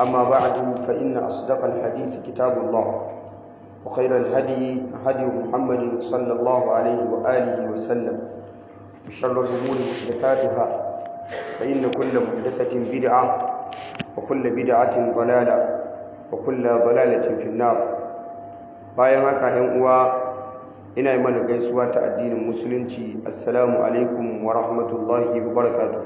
أما بعد فإن أصدق الحديث كتاب الله وخير الهدي هدي محمد صلى الله عليه وآله وسلم وشر الأمور محدثاتها فإن كل محدثة بدعة وكل بدعة ضلالة وكل ضلالة في النار bayan haka ‘yan uwa ina yi mana gaisuwa ta addinin musulunci assalamu alaikum wa rahmatullahi wa barakatuh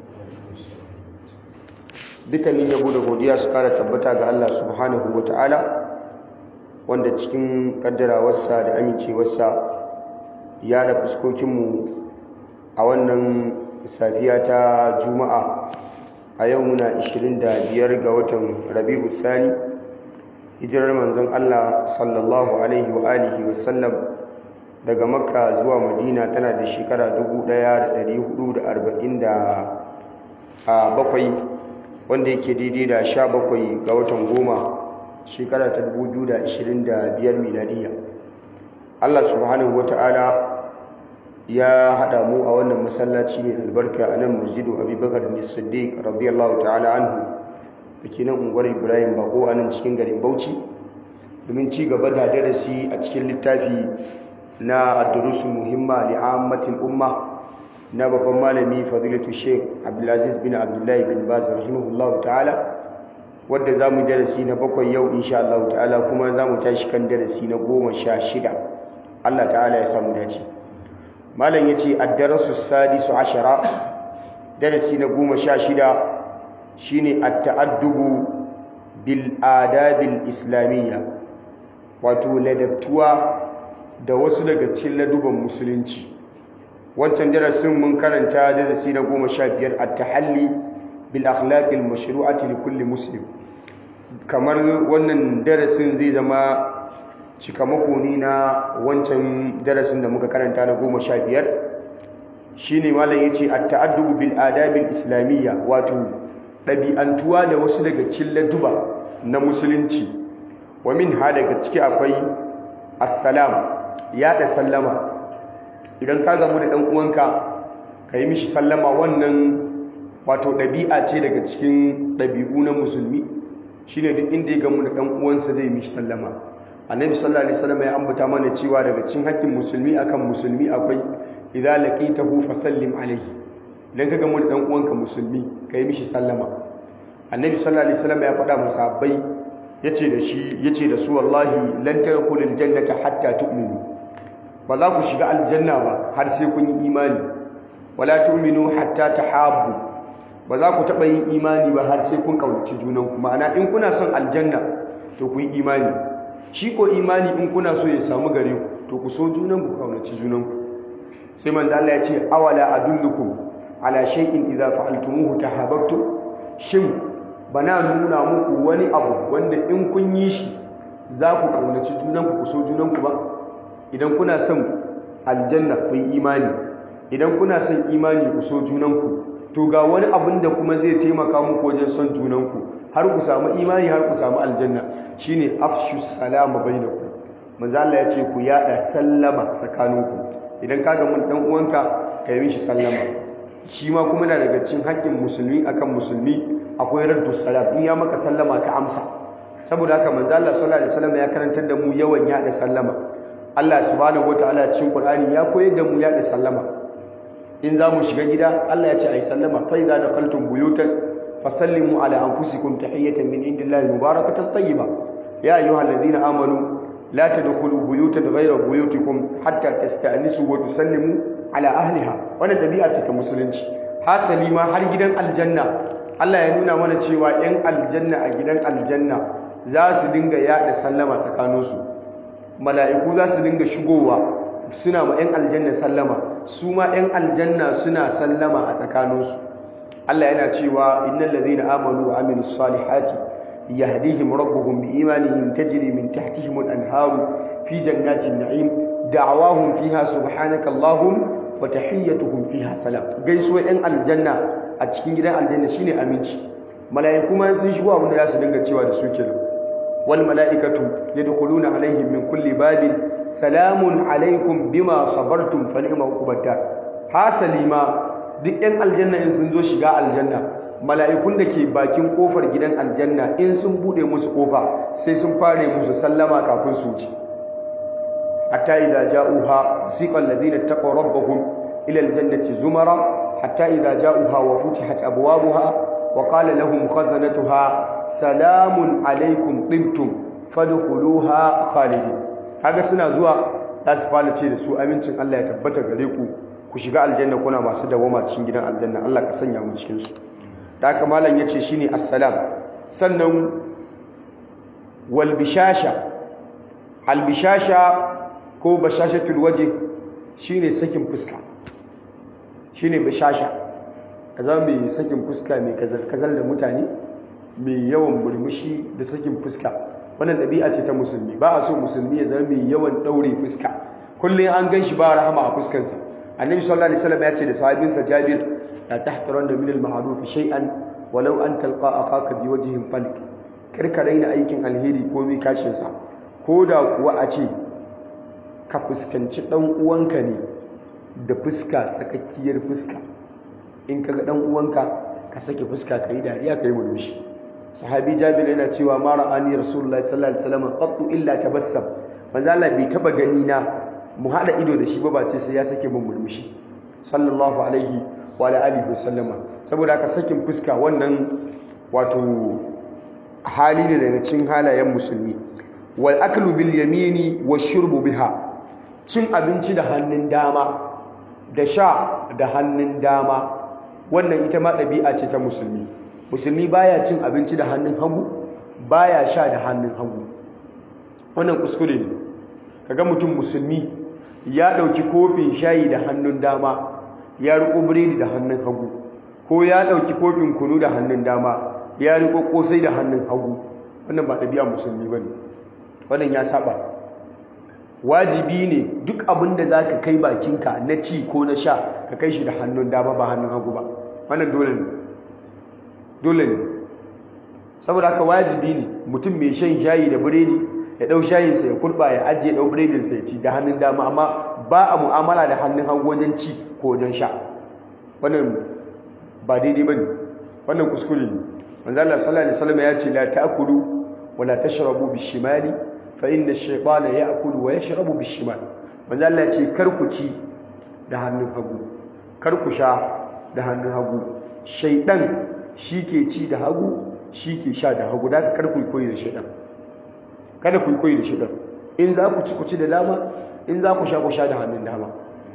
dukkanin yabo da godiya su kara tabbata ga Allah subhanahu wa ta'ala wanda cikin kaddarawarsa da amincewarsa ya da fuskokinmu a wannan safiya ta juma'a a yau muna 25 ga watan rabi'u thani hijirar manzon Allah sallallahu alaihi wa alihi wa sallam daga makka zuwa madina tana da shekara 1447 wanda yake daidai da 17 ga watan goma shekara ta 2025 miladiya Allah subhanahu wata'ala ya hada mu a wannan masallaci mai albarka a nan masjidu abubakar ne siddiq radiyallahu ta'ala anhu da ke nan unguwar ibrahim bako a nan cikin garin bauchi domin ci gaba da darasi a cikin littafi na addurusul muhimma li'ammatil umma na babban malami fadilatu sheikh abdulaziz bin abdullahi bin baz rahimahullahu ta'ala wadda za mu darasi na bakwai yau insha Allah ta'ala kuma za mu tashi kan darasi na goma sha shida Allah ta'ala ya samu dace malam ya ce addarasu sadisu ashara darasi na goma sha shida shine at-ta'addubu bil adabil islamiyya wato ladabtuwa da wasu daga cikin laduban musulunci wancan darasin mun karanta darasi na goma sha biyar at-tahalli bil akhlaqil mashru'ati li kulli muslim kamar wannan darasin zai zama cikamako ne na wancan darasin da muka karanta na goma sha biyar shine malam yace at-ta'addubu bil adabil islamiyya wato ɗabi'antuwa da wasu daga cikin laduba na musulunci wa min ha daga ciki akwai assalam yaɗa sallama idan ka gamu da ɗan uwanka ka yi mishi sallama wannan wato ɗabi'a ce daga cikin ɗabi'u na musulmi shine duk inda ya gamu da ɗan uwansa zai mishi sallama annabi sallallahu alaihi wasallam ya ambata mana cewa daga cikin haƙƙin musulmi akan musulmi akwai idza laqitahu fasallim alaihi idan ka gamu da ɗan uwanka musulmi ka yi mishi sallama annabi sallallahu alaihi wasallam ya faɗa musabbai yace da shi yace da su wallahi lan tadkhulul jannata hatta tu'minu ba za ku shiga aljanna ba har sai kun yi imani wala tu'minu hatta tahabbu ba za ku taɓa yin imani ba har sai kun kaunaci junan ku ma'ana in kuna son aljanna to ku yi imani shi ko imani in kuna so ya samu gare ku to ku so junan ku kaunaci junan ku sai manzo Allah ya ce awala adullukum ala shay'in idza fa'altumuhu tahabbtum shin bana nuna muku wani abu wanda in kun yi shi za ku kaunaci junanku ku so junanku ba idan kuna son aljanna ku yi imani idan kuna son imani ku so junanku to ga wani abin da kuma zai taimaka muku wajen son junanku har ku samu imani har ku samu aljanna shine afshu salama bainakum manzo Allah ya ce ku yada sallama tsakaninku idan ka ga mun dan uwanka ka yi mishi sallama shi ma kuma na daga cikin haƙƙin musulmi akan musulmi akwai raddu salam in ya maka sallama ka amsa saboda haka manzo Allah sallallahu alaihi wasallam ya karantar da mu yawan yada sallama Allah subhanahu wataala cikin Qur'ani ya koyar da mu yada sallama in za mu shiga gida Allah ya ce ayi sallama fa idza daqaltum buyutan fasallimu ala anfusikum tahiyatan min indillahi mubarakatan tayyiba ya ayyuhalladhina amanu la tadkhulu buyutan ghayra buyutikum hatta tasta'nisu wa tusallimu ala ahliha wannan dabi'a ce ta musulunci hasali ma har gidan aljanna Allah ya nuna mana cewa ‘yan aljanna a gidan aljanna za su dinga yaɗa sallama tsakaninsu mala'iku za su dinga shigowa suna ma ‘yan aljanna sallama su ma ‘yan aljanna suna sallama a tsakaninsu Allah yana cewa innal ladhina amanu wa amilus salihati yahdihim rabbuhum bi imanihim tajri min tahtihim al-anharu fi jannatin na'im da'awahum fiha subhanaka allahumma wa tahiyyatuhum fiha salam gaisuwa ‘yan aljanna a cikin gidan aljanna shine aminci mala'iku ma sun shigo abin da za su dinga cewa da su kenan wal mala'ikatu yadkhuluna alaihim min kulli babin salamun alaikum bima sabartum fa ni'ma uqubata hasali ma duk ɗan aljanna in sun zo shiga aljanna mala'ikun da ke bakin kofar gidan aljanna in sun bude musu kofa sai sun fare musu sallama kafin su wuce hatta idza ja'uha siqa alladhina taqaw rabbahum ila aljannati zumara hatta idza ja'uha wa futihat abwabuha wa qala lahum khazanatuha salamun alaykum tibtum fadkhuluha khalidin kaga suna zuwa za su fara ce da su amincin Allah ya tabbata gare ku ku shiga aljanna kuna masu dawama cikin gidan aljanna Allah ka sanya mu cikin su da haka malam yace shine assalam sannan wal bishasha al bishasha ko bashashatul waje shine sakin fuska shine bishasha kaza mai sakin fuska mai kazal kazal da mutane mai yawan murmushi da sakin fuska wannan ɗabi'a ce ta musulmi ba a so musulmi ya zama mai yawan ɗaure fuska kullum an gan shi ba rahama a fuskansa annabi sallallahu alaihi wasallam ya ce da sahabinsa jabir la tahqiran min al ma'ruf shay'an walau an talqa akhaka bi wajhin falik kar ka raina aikin alheri ko mai kashin sa ko da kuwa a ce ka fuskanci dan uwanka ne da fuska sakakkiyar fuska in kaga dan uwanka ka sake fuska kai dariya kai murmushi sahabi jabir yana cewa ma ra'ani rasulullahi sallallahu alaihi wasallam qattu illa tabassam manzo Allah bai taba gani na mu hada ido da shi ba bace sai ya sake mun murmushi sallallahu alaihi wa alihi wasallama saboda haka sakin fuska wannan wato hali ne daga cikin halayen musulmi wal aklu bil yamini washurbu biha cin abinci da hannun dama da sha da hannun dama wannan ita ma ɗabi'a ce ta musulmi musulmi baya cin abinci da hannun hagu baya sha da hannun hagu wannan kuskure ne kaga mutum musulmi ya dauki kofin shayi da hannun dama ya riko biredi da hannun hagu ko ya dauki kofin kunu da hannun dama ya riko kosai da hannun hagu wannan ba ɗabi'a musulmi bane wannan ya saba wajibi ne duk abin da zaka kai bakinka na ci ko na sha ka kai shi da hannun dama ba hannun hagu ba wannan dole ne dole ne saboda haka wajibi ne mutum mai shan shayi da biredi ya dau shayinsa ya kurba ya ajiye dau biredinsa ya ci da hannun dama amma ba a mu'amala da hannun hagu wajen ci ko wajen sha wannan ba daidai bane wannan kuskure ne manzo Allah sallallahu alaihi wasallam ya ce la ta'kulu wa la tashrabu bishimali fa inna ash-shaytana ya'kulu wa yashrabu bishimal manzo Allah ya ce kar ku ci da hannun hagu kar ku sha da hannun hagu shaydan shi ke ci da hagu shi ke sha da hagu da kar ku koyi da shaydan kada ku koyi da shaydan in za ku ci ku ci da dama in za ku sha ku sha da hannun dama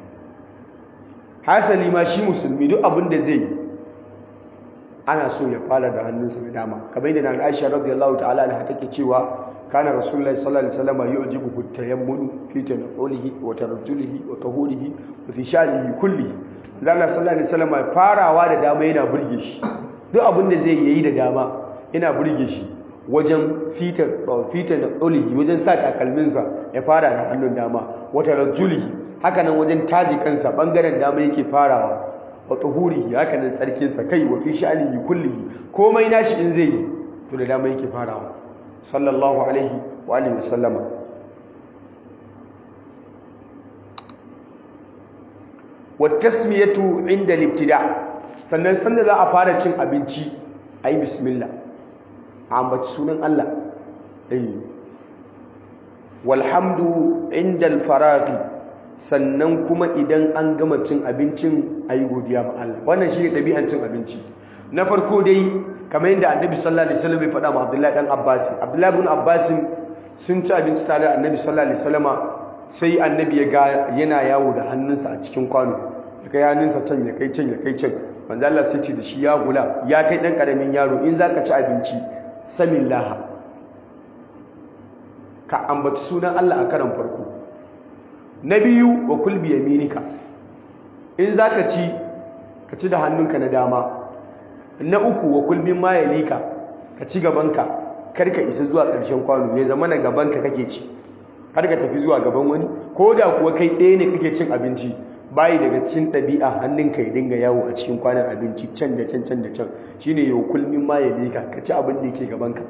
hasali ma shi musulmi duk abin da zai yi ana so ya fara da hannunsa na dama kamar yadda na Aisha radiyallahu ta'ala anha take cewa kana rasulullahi sallallahu alaihi wasallam yu'jibu tayammunu fi tanawulihi wa tarjulihi wa tahurihi wa fi sha'nihi kullihi Allah sallallahu alaihi wasallam farawa da dama yana burge shi duk abin da zai yi da dama yana burge shi wajen fitar fitar ulihi wajen sa takalminsa ya fara da hannun dama wa tarjulihi haka nan wajen taji kansa bangaren dama yake farawa wa tuhurihi haka nan tsarkinsa kai wa fi sha'anihi kullihi komai nashi in zai yi to da dama yake farawa sallallahu alaihi wa alihi wasallama wa tasmiyatu inda libtida sannan sanda za a fara cin abinci ayi bismillah a ambaci sunan Allah eh walhamdu inda alfaraghi sannan kuma idan an gama cin abincin a yi godiya ma Allah wannan shi ne ɗabi'an cin abinci na farko dai kamar yadda annabi sallallahu alaihi wasallam ya faɗa ma abdullahi dan abbas abdullahi ibn abbas sun ci abinci tare da annabi sallallahu alaihi wasallam sai annabi ya ga yana yawo da hannunsa a cikin kwano ya kai hannunsa can ya kai can ya kai can manzo Allah sai ce da shi ya gula ya kai dan karamin yaro in zaka ci abinci samillaha ka ambaci sunan Allah a karan farko na biyu wa kulbi yaminika in za ka ci ka ci da hannunka na dama na uku wa kulbin mayalika ka ci gabanka kar ka isa zuwa ƙarshen kwano ya zama na gabanka kake ci kar ka tafi zuwa gaban wani ko da kuwa kai ɗaya ne kake cin abinci bayi daga cikin ɗabi'a hannunka ya dinga yawo a cikin kwanan abinci can da can can da can shine yau kulmin mayalika ka ci abin da yake gabanka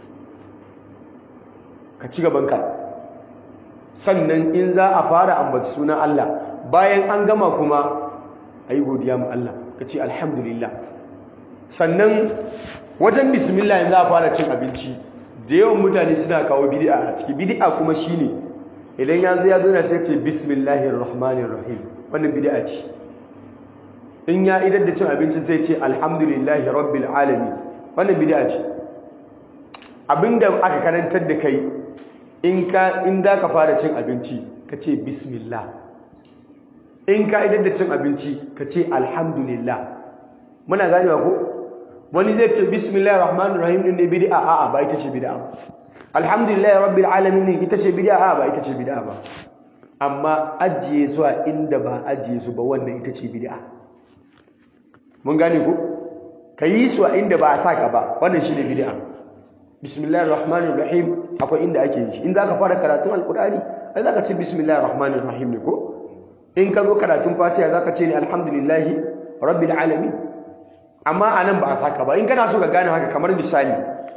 ka ci gabanka sannan in za a fara ambaci sunan Allah bayan an gama kuma a yi godiya ma Allah ka ce alhamdulillah sannan wajen bismillah yanzu a fara cin abinci da yawan mutane suna kawo bid'a a ciki bid'a kuma shine idan ya zo ya zo na sai ce bismillahir rahmanir rahim wannan bid'a ce in ya idan da cin abinci zai ce alhamdulillahi rabbil alamin wannan bid'a ce abinda aka karantar da kai in ka in da ka fara cin abinci ka ce bismillah in ka idan da cin abinci ka ce alhamdulillah muna ganewa ko wani zai ce bismillahir rahmanir rahim din ne bid'a a'a ba ita ce bid'a alhamdulillahi rabbil alamin ne ita ce bid'a a'a ba ita ce bid'a ba amma ajiye su a inda ba ajiye su ba wannan ita ce bid'a mun gane ko ka yi su a inda ba a saka ba wannan shine bid'a bismillahir rahmanir rahim akwai inda ake yi in zaka fara karatun alqur'ani ai zaka ce bismillahir rahmanir rahim ne ko in ka zo karatun fatiha zaka ce ne alhamdulillahi rabbil alamin amma anan ba a saka ba in kana so ka gane haka kamar misali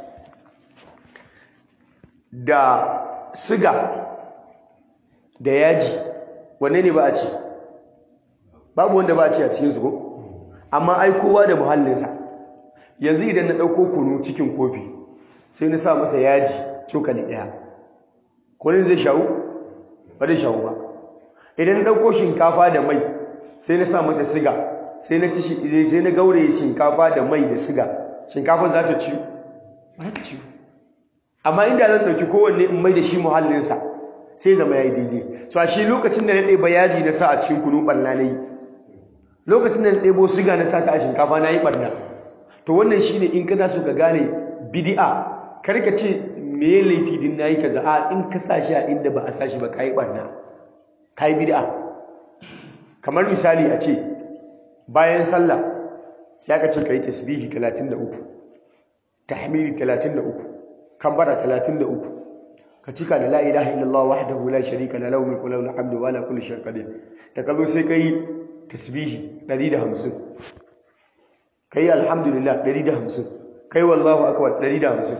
da siga da yaji wanne ne ba a ce babu wanda ba a ce a cikin su ko amma ai kowa da muhallinsa yanzu idan na ɗauko kunu cikin kofi sai na sa masa yaji cokali ɗaya kunin zai shawu ba zai shawu ba idan na ɗauko shinkafa da mai sai na sa mata siga sai na ci sai na gauraye shinkafa da mai da siga shinkafa za ta ciwo ba za ta ciwo amma inda zan ɗauki kowanne in mai da shi muhallinsa sai zama ya yi daidai so a shi lokacin da na ɗeba yaji na sa a cikin kunu ɓalla na yi lokacin da na ɗebo siga na sa ta a shinkafa na yi ɓarna to wannan shi ne in kana so ka gane bidi'a karka ce me ya laifi din na yi kaza a in ka sa shi a inda ba a sa shi ba ka yi ɓarna ka yi bidi'a kamar misali a ce bayan sallah sai aka ce ka yi tasbihi 33 tahmidi 33 kabbara 33 ka cika da la ilaha illallah wahdahu la sharika la lahu mulku wa lahu alhamdu wa ala kulli shay'in qadir da kazo sai kai tasbihi 150 kai alhamdulillah 150 kai wallahu akbar 150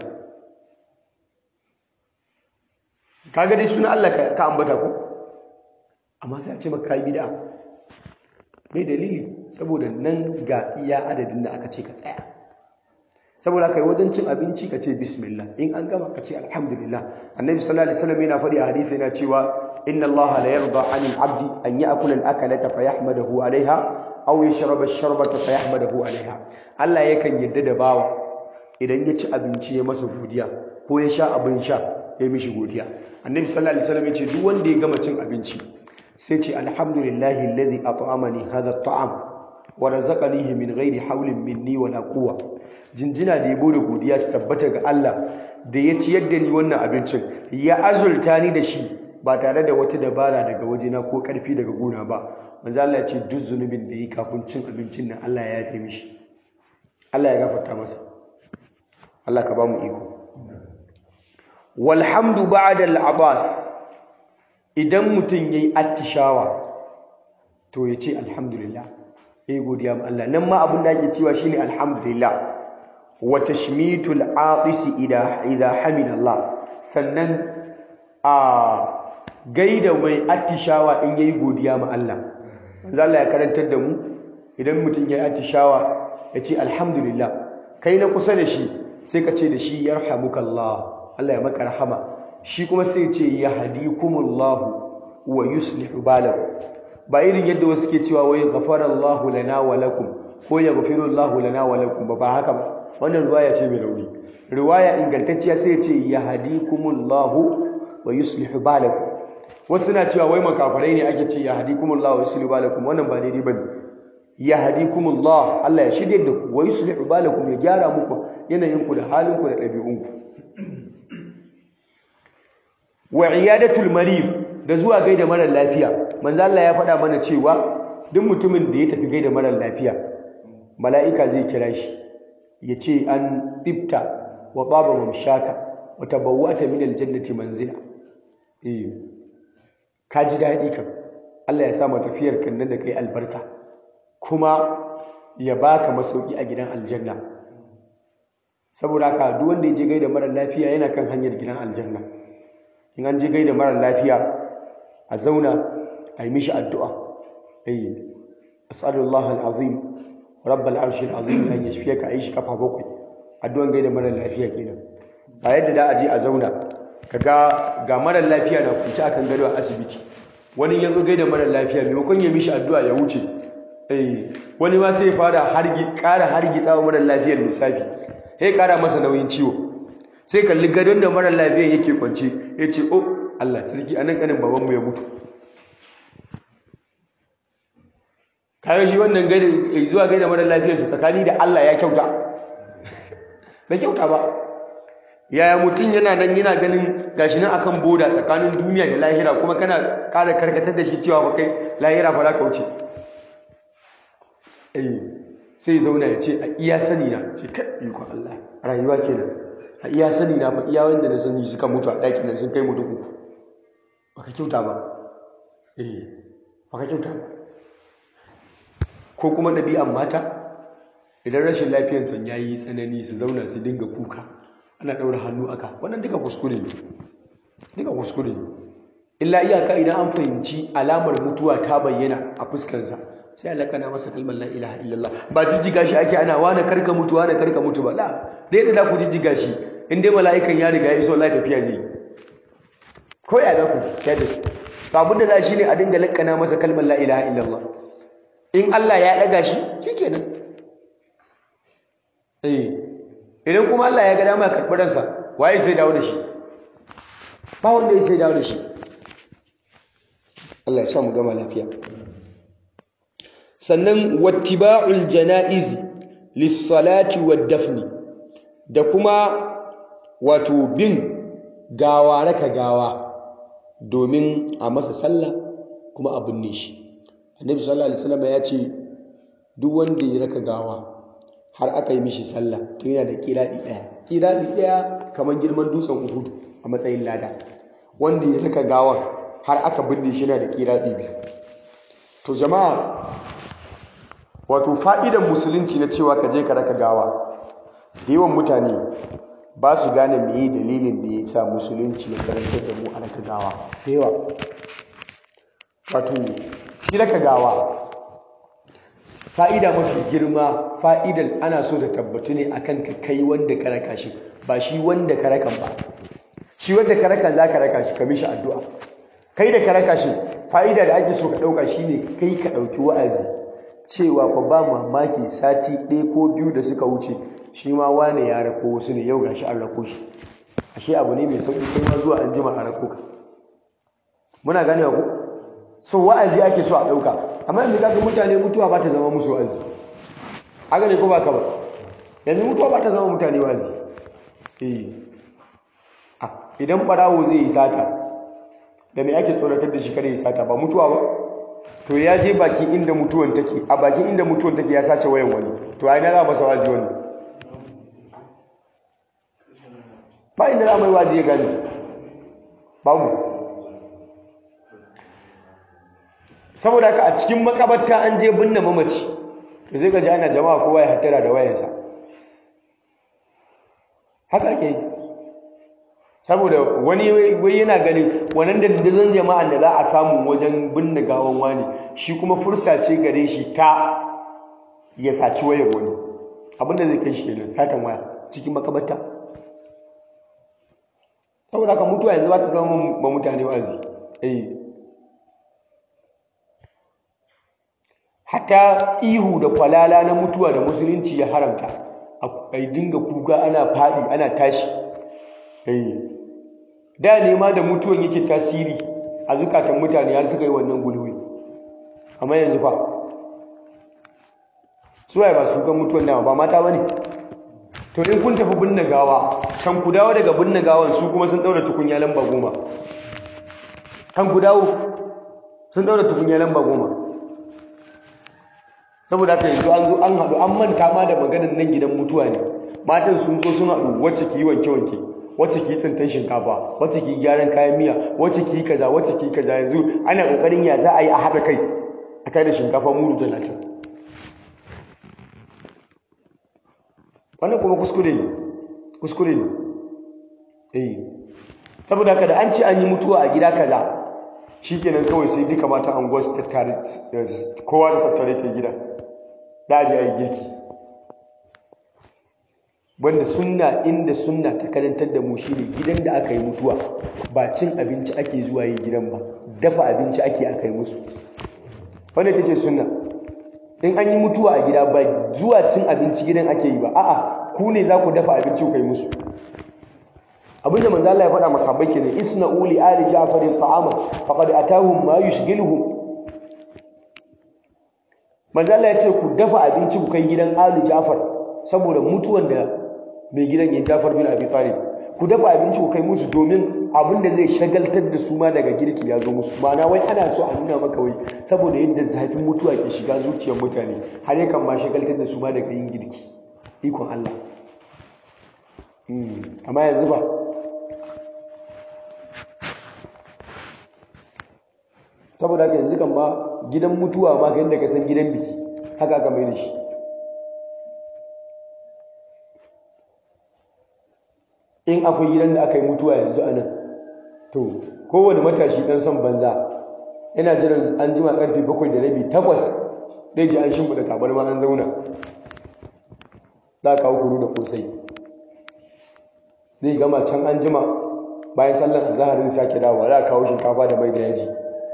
kaga dai suna Allah ka ambata ko amma sai a ce maka kai bid'a mai dalili saboda nan ga iya adadin da aka ce ka tsaya saboda kai wajen cin abinci ka ce bismillah in an gama ka ce alhamdulillah annabi sallallahu alaihi wasallam yana faɗi a hadisi yana cewa inna allaha la yarda 'anil 'abdi an ya'kula al-akalata fa yahmadahu 'alayha aw yashraba ash-sharbata fa yahmadahu 'alayha Allah yakan yadda da bawa idan ya ci abinci ya masa godiya ko ya sha abin sha ya mishi godiya annabi sallallahu alaihi wasallam ya ce duk wanda ya gama cin abinci sai ce alhamdulillahi alladhi at'amani hadha at'am wa razaqanihi min ghairi hawlin minni wala quwwa jinjina da yabo da godiya su tabbata ga Allah da ya ciyar da ni wannan abincin ya azulta ni da shi ba tare da wata dabara daga wajena ko karfi daga gona ba manzo Allah ya ce duk zunubin da yi kafin cin abincin nan Allah ya yafe mishi Allah ya gafarta masa Allah ka ba mu iko walhamdu ba'da al-abas idan mutum yayi attishawa to ya ce alhamdulillah yayi godiya ma Allah nan ma abin da ake cewa shine alhamdulillah wa tashmitul aqisi idha idha hamida Allah sannan a gaida mai attishawa in yayi godiya ma Allah manzo Allah ya karantar da mu idan mutum yayi attishawa ya ce alhamdulillah kai na kusa da shi sai ka ce da shi yarhamukallah Allah ya maka rahama shi kuma sai ce yahdikumullahu wa yuslihu balakum ba irin yadda wasu ke cewa wai ghafarallahu lana wa lakum ko yaghfirullahu lana wa lakum ba ba haka ba wannan riwaya ce mai rauni riwaya ingantacciya sai ce yahdikumullahu wa yuslihu balakum wasu na cewa wai makafarai ne ake ce yahdikumullahu wa yuslihu balakum wannan ba daidai bane yahdikumullah Allah ya shirye da ku wa yuslihu balakum ya gyara muku yanayin ku da halin ku da ɗabi'un ku wa iyadatul marid da zuwa gaida marar lafiya manzo Allah ya faɗa mana cewa duk mutumin da ya tafi gaida marar lafiya mala'ika zai kira shi ya ce an ɗibta wa baba mamshaka wa tabawwata min aljannati manzila eh ka ji daɗi kan Allah ya sa ma tafiyar kan nan da kai albarka kuma ya baka masauki a gidan aljanna saboda haka duk wanda ya je gaida marar lafiya yana kan hanyar gidan aljanna in an je gaida marar lafiya a zauna a yi mishi addu'a ai as'alullah al'azim rabbal arshil azim an yashfiyaka ayi shi kafa bakwai addu'an gaida mara lafiya kenan ba yadda da a je a zauna kaga ga mara lafiya na kunci akan gado a asibiti wani ya zo gaida mara lafiya maimakon ya mishi addu'a ya wuce eh wani ma sai ya fara hargi ƙara hargi tsawo mara lafiyar lissafi sai ƙara masa nauyin ciwo sai kalli gadon da mara lafiyar yake kwance ya ce oh Allah sarki anan kanin babanmu ya mutu kayan shi wannan gani zuwa gaida mara lafiyarsa tsakani da Allah ya kyauta da kyauta ba yaya mutum yana nan yana ganin gashi nan akan boda tsakanin duniya da lahira kuma kana ƙara karkatar da shi cewa ba kai lahira fa za ka wuce eh sai zauna ya ce a iya sani na ce kai ikon Allah rayuwa kenan a iya sani na fa iya wanda na sani suka mutu a ɗakin nan sun kai mutum uku baka kyauta ba eh baka kyauta ba ko kuma ɗabi'an mata idan rashin lafiyar san yayi tsanani su zauna su dinga kuka ana ɗaura hannu aka wannan duka kuskure ne duka kuskure ne illa iyaka idan an fahimci alamar mutuwa ta bayyana a fuskansa sai Allah kana masa kalmar la ilaha illallah ba jijjiga shi ake ana wani karka mutu wani karka mutu ba la dai da ku jijjiga shi in dai mala'ikan ya riga ya iso Allah tafiya ne ko ya ga ku ya da to abin da za shi ne a dinga lakkana masa kalmar la ilaha illallah in Allah ya daga shi shikenan eh idan kuma Allah ya ga dama ya karɓi ransa waye sai dawo da shi ba wanda ya sai dawo da shi Allah ya sa mu gama lafiya sannan wattiba'ul janaiz lis-salati wad-dafni da kuma wato bin gawa raka gawa domin a masa sallah kuma a binne shi annabi sallallahu alaihi wasallam ya ce duk wanda ya raka gawa har aka yi mishi sallah to yana da kiradi daya kiradi daya kamar girman dutsen uhudu a matsayin lada wanda ya raka gawan har aka binne shi yana da kiradi biyu to jama'a wato fa'idan musulunci na cewa ka je ka raka gawa da yawan mutane ba su gane meye dalilin da ya sa musulunci ya karantar da mu a raka gawa da yawa wato shi raka gawa fa'ida mafi girma fa'idan ana so da tabbatu ne akan ka kai wanda ka raka shi ba shi wanda ka rakan ba shi wanda ka rakan za ka raka shi ka mishi addu'a kai da ka raka shi fa'ida da ake so ka ɗauka shi ne kai ka ɗauki wa'azi cewa fa ba mamaki sati ɗaya ko biyu da suka wuce shi ma wane ya rako wasu ne yau ga shi an rako shi ashe abu ne mai sauƙi kai ma zuwa an jima a rako ka muna gane ku so wa'azi ake so a ɗauka amma yanzu kaga mutane mutuwa ba ta zama musu wa'azi haka ne ko ba ka ba yanzu mutuwa ba ta zama mutane wa'azi eh idan ɓarawo zai yi sata da me ake tsoratar da shi kada ya sata ba mutuwa ba to ya je bakin inda mutuwan take a bakin inda mutuwan take ya sace wayan wani to ai na za masa wazi wani ba inda za mai wazi ya gani babu saboda haka a cikin makabarta an je binne mamaci da zai gaji ana jama'a kowa ya hattara da wayansa haka ake yi saboda wani wai yana ganin wannan dandazon jama'an da za a samu wajen binne gawan wani shi kuma fursa ce gare shi ta ya saci wayar wani abinda zai kai shi kenan satan waya cikin makabarta saboda haka mutuwa yanzu ba ta zama ma mutane wazi eh hatta ihu da kwalala na mutuwa da musulunci ya haramta a dinga kuka ana faɗi ana tashi eh da ne ma da mutuwan yake tasiri a zukatan mutane har suka yi wannan gulwi amma yanzu fa suwaye ba su kan mutuwan dama ba mata bane to in kun tafi binne gawa kan ku dawo daga binne gawan su kuma sun daura tukunya lamba goma kan ku dawo sun daura tukunya lamba goma saboda haka yanzu an zo an haɗu an manta ma da maganar nan gidan mutuwa ne matan sun zo sun haɗu wacce ki yi wanke-wanke wacce ki yi tsintan shinkafa wacce ki yi gyaran kayan miya wacce ki yi kaza wacce ki yi kaza yanzu ana ƙoƙarin ya za a yi a haɗa kai a kai da shinkafa mudu talatin wannan kuma kuskure ne kuskure ne eh saboda haka da an ce an yi mutuwa a gida kaza shikenan kawai sai duka matan anguwar su tattare kowa da tattare ke gida da a je a yi girki wanda sunna inda sunna ta karantar da mu shine gidan da aka yi mutuwa ba cin abinci ake zuwa yi gidan ba dafa abinci ake aka yi musu wanda ta ce sunna in an yi mutuwa a gida ba zuwa cin abinci gidan ake yi ba a'a ku ne za ku dafa abinci ku kai musu abinda manzo Allah ya faɗa masahabbai kenan isna'u li ali ja'farin ta'ama faqad atahum ma yushghiluhum manzo Allah ya ce ku dafa abinci ku kai gidan ali ja'far saboda mutuwan da mai gidan ya Ja'far bin Abi Talib ku dafa abinci ku kai musu domin abinda zai shagaltar da su ma daga girki ya zo musu ma'ana wai ana so a nuna maka wai saboda yadda zafin mutuwa ke shiga zuciyar mutane har yakan ma shagaltar da su ma daga yin girki ikon Allah amma yanzu ba saboda haka yanzu kan ba gidan mutuwa ma kan da ka san gidan biki haka aka mai da shi in akwai gidan da aka yi mutuwa yanzu anan to kowane matashi dan son banza yana jiran an jima karfe bakwai da rabi takwas ɗaya ji an shimfiɗa tabarma an zauna za a kawo kuru da kosai zai gama can an jima bayan sallan azahar zai sake dawowa za a kawo shinkafa da mai da yaji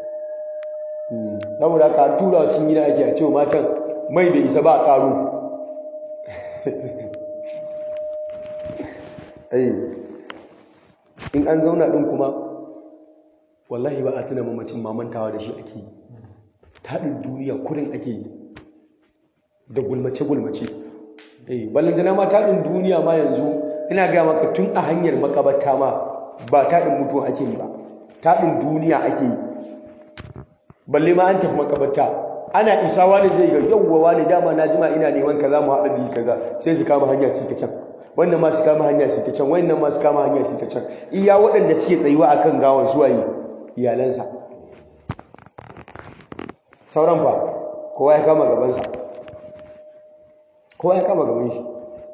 saboda haka an tura cin gida ake a cewa matan mai da isa ba a ƙaro in an zauna ɗin kuma wallahi ba a tuna mamacin mamantawa da shi ake yi taɗin duniya kurin ake yi da gulmace-gulmace ballantana ma taɗin duniya ma yanzu ina gaya maka tun a hanyar makabarta ma ba taɗin mutuwa ake yi ba taɗin duniya ake yi balle ma an tafi makabarta ana isa wani zai ga yawwa wani dama na jima ina neman kaza mu haɗa biyu kaza sai su kama hanya su ta can wannan ma su kama hanya su ta can wannan ma su kama hanya su ta can iya waɗanda suke tsayuwa akan gawan suwaye iyalansa sauran ba kowa ya kama gabansa kowa ya kama gaban shi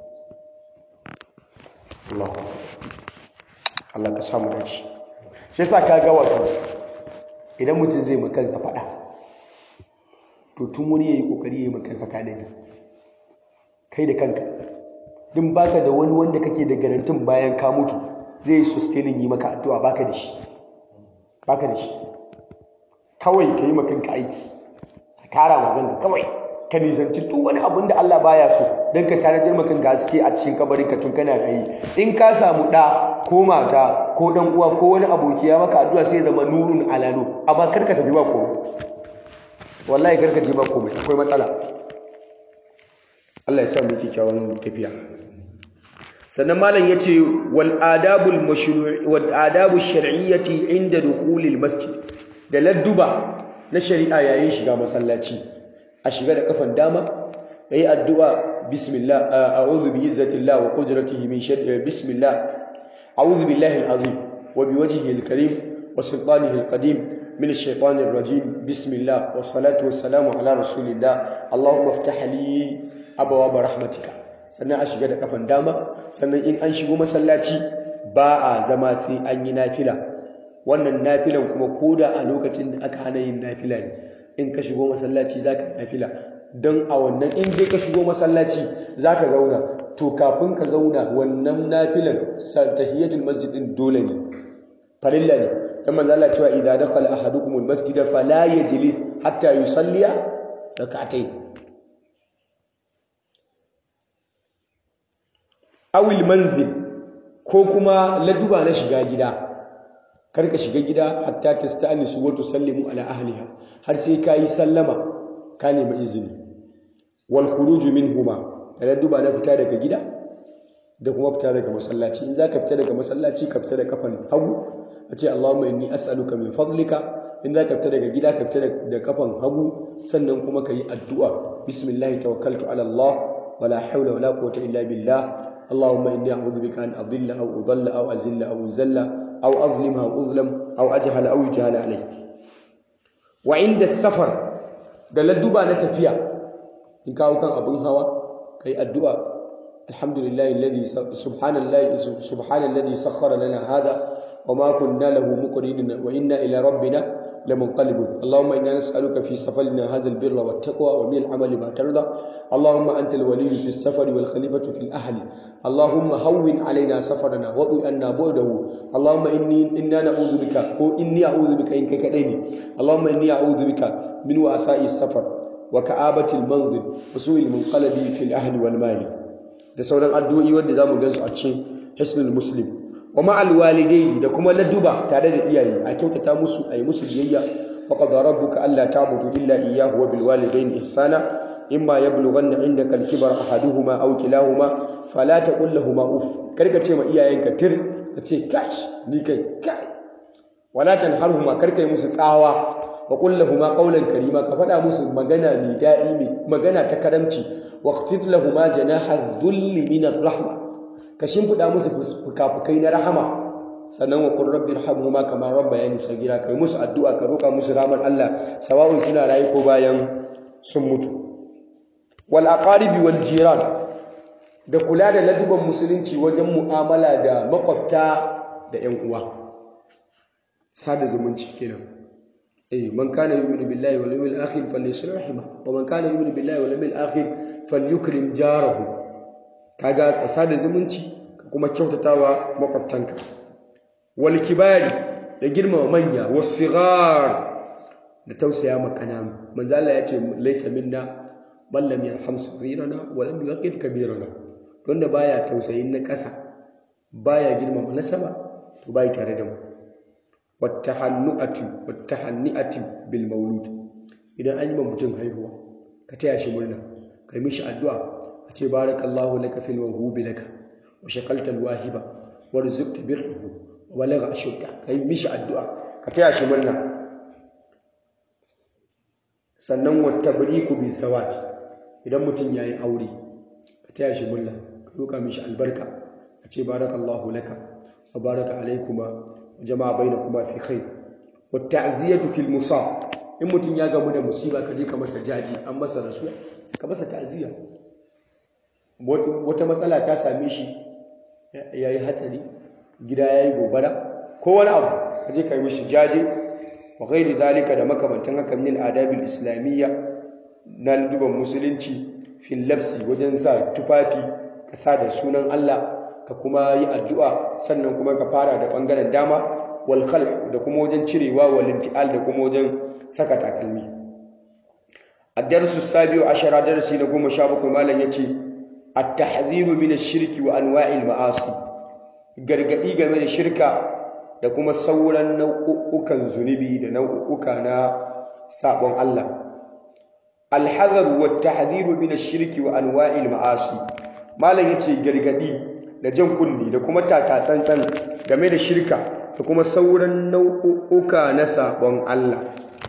Allah Allah ka samu dace shi yasa ka ga wato idan mutum zai makansa faɗa to tun wani ya yi ƙoƙari ya yi makansa tanadi kai da kanka din baka da wani wanda kake da garantin bayan ka mutu zai yi sustaining yi maka addu'a baka da shi baka da shi kawai ka yi makanka aiki ka kara maganka kawai ka nisanci duk wani abin da Allah baya so don ka tanadar makan gaske a cikin kabarin ka tun kana rayi in ka samu ɗa ko mata ko ɗan uwa ko wani aboki ya maka addu'a sai zama nurun ala nur amma kar ka tafi ba komai wallahi kar ka je ba komai akwai matsala Allah ya sa mu kyakkyawan tafiya sannan malam yace wal adabul mashru' wal adabu shar'iyyati inda dukhulil masjid da ladduba na shari'a yayin shiga masallaci a shiga da kafan dama yayi addu'a bismillah a'udhu bi izzatillah wa qudratihi min sharri bismillah a'udhu billahi al-azim wa bi wajhihi al-karim wa sultanihi al-qadim min ash-shaytanir rajim bismillah was salatu was salamu ala rasulillah allahumma iftah li abwaab rahmatika sannan a shiga da kafan dama sannan in an shigo masallaci ba a zama sai an yi nafila wannan nafilan kuma koda a lokacin da aka hana yin nafila ne in ka shigo masallaci za ka nafila don a wannan in dai ka shigo masallaci za ka zauna to kafin ka zauna wannan nafilan tahiyatul masjid din dole ne farilla ne dan manzo Allah cewa idza dakhala ahadukum almasjid fala yajlis hatta yusalliya rak'atayn aw manzil ko kuma laduba na shiga gida karka shiga gida hatta tasta'nisu wa tusallimu ala ahliha har sai kayi sallama ka nemi izini wal khuruju minhuma da duba na fita daga gida da kuma fita daga masallaci in zaka fita daga masallaci ka fita da kafan hagu a ce Allahumma inni as'aluka min fadlika in zaka fita daga gida ka fita da kafan hagu sannan kuma kayi addu'a bismillah tawakkaltu ala Allah wala hawla wala quwwata illa billah اللهم إني أعوذ بك أن أضل أو أضل أو أزل أو أزل أو أظلم أو أظلم أو أجهل أو يجهل علي وعند السفر da ladduba na tafiya in kawo kan abin hawa kai addu'a alhamdulillahi alladhi subhanallahi subhanallazi sakhkhara lana hadha wama kunna lahu muqrinin wa inna ila rabbina لمنقلبون اللهم إنا نسألك في سفرنا هذا البر والتقوى ومن العمل ما ترضى اللهم أنت الولي في السفر والخليفة في الأهل اللهم هون علينا سفرنا وضي أنا بعده اللهم إني إنا نعوذ بك أو إني أعوذ بك إنك كديني اللهم إني أعوذ بك من وعثاء السفر وكآبة المنزل وسوء المنقلب في الأهل والمال da sauran addu'o'i wanda zamu gansu a cikin hisnul muslim wa ma'al walidaini da kuma ladduba tare da iyaye a kyautata musu a yi musu biyayya wa qad rabbuka alla ta'budu illa iyyahu wa bil walidaini ihsana imma yablughanna indaka al-kibara ahaduhuma aw kilahuma fala taqul lahumu uff karka ce ma iyayenka tir ka ce kash ni kai kai wala tanharhuma karka yi musu tsawa wa qul lahumu qawlan karima ka faɗa musu magana mai daɗi mai magana ta karamci waqfid lahumu janaha dhulli min ar-rahma ka shimfiɗa musu fukafukai na rahama sannan wa kun rabbi rahamuhuma kama rabbayani sagira kai musu addu'a ka roƙa musu ramar Allah sawa'un suna rayu ko bayan sun mutu wal aqaribi wal jiran da kula da laduban musulunci wajen mu'amala da makwabta da ƴan uwa sada zumunci kenan eh man kana yu'minu billahi wal yawmil akhir falyasir rahima wa man kana yu'minu billahi wal yawmil akhir falyukrim jarahu kaga ka sada zumunci ka kuma kyautatawa makwabtanka wal kibari da girmama manya wasighar da tausaya ma kananu manzo Allah ya ce laysa minna man lam yarham saghirana wa lam yuqir kabirana wanda baya tausayin na ƙasa baya girmama na sama to bai tare da mu wattahannu'atu wattahanni'atu bil maulud idan an yi ma mutum haihuwa ka taya shi murna kai mishi addu'a a ce barakallahu laka fil mawhubi laka wa shakalta alwahiba wa rizqta birruhu wa balagha ashudda kai mishi addu'a ka taya shi murna sannan wa tabriku bi zawaj idan mutum yayi aure ka taya shi murna ka roka mishi albarka a ce barakallahu laka wa baraka alaykuma wa jama'a bainakuma fi khair wa ta'ziyatu fil musab in mutum ya gamu da musiba ka je ka masa jaji an masa rasuwa ka masa ta'ziya wata matsala ta same shi ya yi hatsari gida ya yi gobara ko wani abu ka je ka yi mishi jaje wa gairi zalika da makamantan haka min adabil islamiyya na duban musulunci fil labsi wajen sa tufafi ka sa da sunan Allah ka kuma yi addu'a sannan kuma ka fara da bangaren dama wal da kuma wajen cirewa wal intial da kuma wajen saka takalmi الدرس السابع عشر درسي نقوم شابك مالا يتي التحذير من الشرك وانواع المعاصي gargadi game da shirka da kuma sauran nau'ukan zunubi da nau'uka na sabon Allah alhazar wa tahdhir min ash-shirki wa anwa'il ma'asi malam yace gargadi da jan kunni da kuma taka tsantsan game da shirka da kuma sauran nau'uka na sabon Allah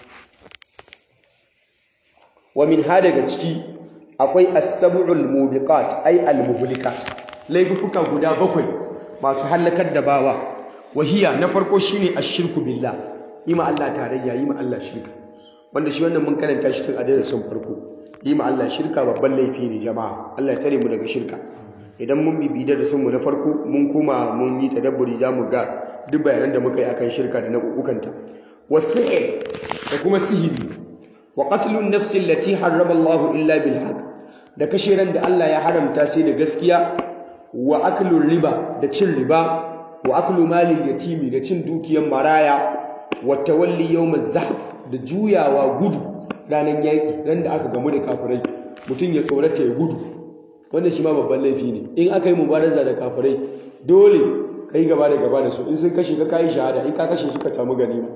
wa min ha daga ciki akwai as-sab'ul mubiqat ay al-muhlikat laifuka guda bakwai masu halakar da bawa wahiya na farko shine ash-shirku billah yi ma Allah tarayya yi ma Allah shirka wanda shi wannan mun karanta shi tun a darasin farko yi ma Allah shirka babban laifi ne jama'a Allah ya tsare mu daga shirka idan mun bibi darasin mu na farko mun koma mun yi tadabburi zamu ga duk bayanan da muka yi akan shirka da nau'ukanta wasihir da kuma sihiri wa qatlun nafsi allati harrama Allah illa bil haqq da kashe ran da Allah ya haramta sai da gaskiya wa aklur riba da cin riba wa aklu malil yatimi da cin dukiyar maraya wa tawalli yawmaz zahf da juyawa gudu ranar yaki ran da aka gamu da kafirai mutum ya tsorata ya gudu wannan shi ma babban laifi ne in aka yi mubaraza da kafirai dole ka yi gaba da gaba da su in sun kashe ka kayi shahada in ka kashe su ka samu ganima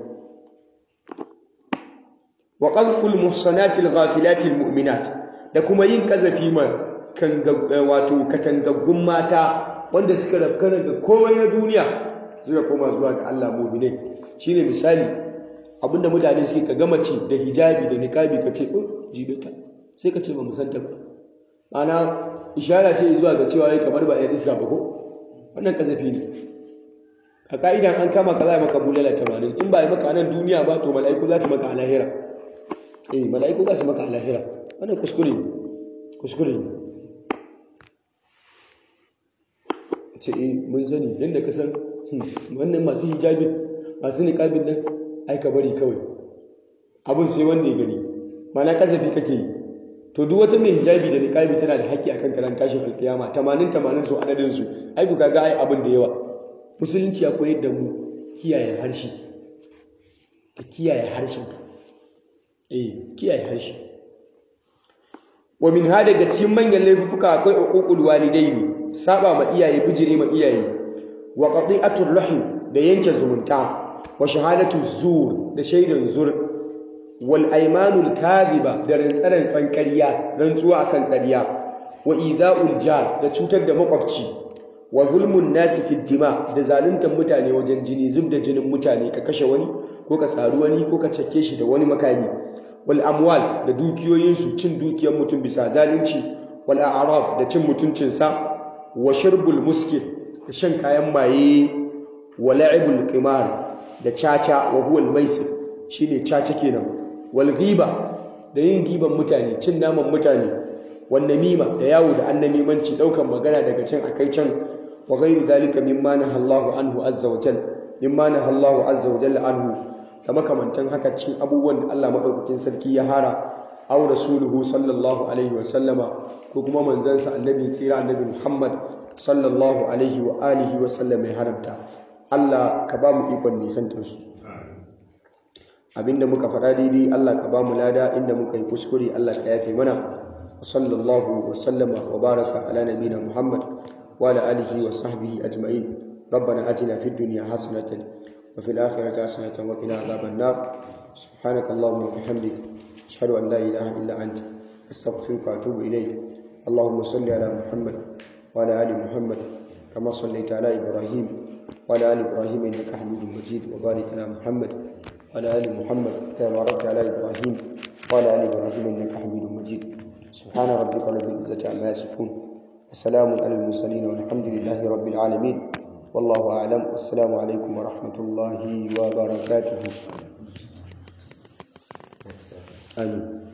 wa qazful muhsanatil ghafilatil mu'minat da kuma yin kazafi ma kan wato katangaggun mata wanda suka rafkana ga komai na duniya suka koma zuwa ga Allah mu'minai shine misali abinda mutane suke ka gama ce da hijabi da niqabi ka ce oh jibe ta sai ka ce ba musanta ba ana ishara ce zuwa ga cewa yai kamar ba ya iska ba ko wannan kazafi ne a ka'idan an kama ka za maka bulala 80 in ba yi maka nan duniya ba to mala'iku za su maka a lahira eh mala'iku za su maka a lahira wannan kuskure ne kuskure ne ce eh mun sani yadda ka san wannan masu hijabin masu niqabin nan ai ka bari kawai abin sai wanda ya gani mana kazafi kake yi to duk wata mai hijabi da niqabi tana da haƙƙi akan karan tashin alkiyama 80 80 su adadin su ai ku kaga ai abin da yawa musulunci ya koyar da mu kiyaye harshe ka kiyaye harshen ka eh kiyaye harshe wa min hada daga cikin manyan laifuka akwai uququl walidaini saba ma iyaye bijire ma iyaye wa qati'atur rahim da yanke zumunta wa shahadatu zur da shaidan zur wal aymanul kadhiba da rantsarantsan ƙarya rantsuwa akan ƙarya wa idha'ul jar da cutar da makwabci wa zulmun nasi fid dima da zaluntar mutane wajen jini zub da jinin mutane ka kashe wani ko ka saru wani ko ka cake shi da wani makami wal amwal da dukiyoyinsu cin dukiyar mutum bisa zalunci wal a'rab da cin mutuncinsa wa shirbul muskil da shan kayan maye wa la'ibul qimar da caca wa huwa al-maisir shine caca kenan wal ghiba da yin giban mutane cin naman mutane wan namima da yawo da annamimanci daukan magana daga can akai can wa ghairu zalika mimma nahallahu anhu azza wa jal mimma nahallahu azza wa jalla anhu da makamantan haka cikin abubuwan da Allah madaukakin sarki ya hara aw rasuluhu sallallahu alaihi wa sallama ko kuma manzansa annabi tsira annabi Muhammad sallallahu alaihi wa alihi wa sallam ya haramta Allah ka ba mu ikon nisantar su abinda muka faɗa daidai Allah ka ba mu lada inda muka yi kuskure Allah ka yafe mana wa sallallahu wa sallama wa baraka ala nabina Muhammad wa ala alihi wa sahbihi ajma'in ربنا آتنا في الدنيا حسنة وفي الآخرة حسنة وقنا عذاب النار سبحانك اللهم وبحمدك أشهد أن لا إله إلا أنت أستغفرك وأتوب إليك اللهم صل على محمد وعلى آل محمد كما صليت على إبراهيم وعلى آل إبراهيم إنك حميد مجيد وبارك على محمد وعلى آل محمد كما باركت على إبراهيم وعلى آل إبراهيم إنك حميد مجيد سبحان ربك رب العزة عما يصفون وسلام على المرسلين والحمد لله رب العالمين والله أعلم والسلام عليكم ورحمة الله وبركاته آمين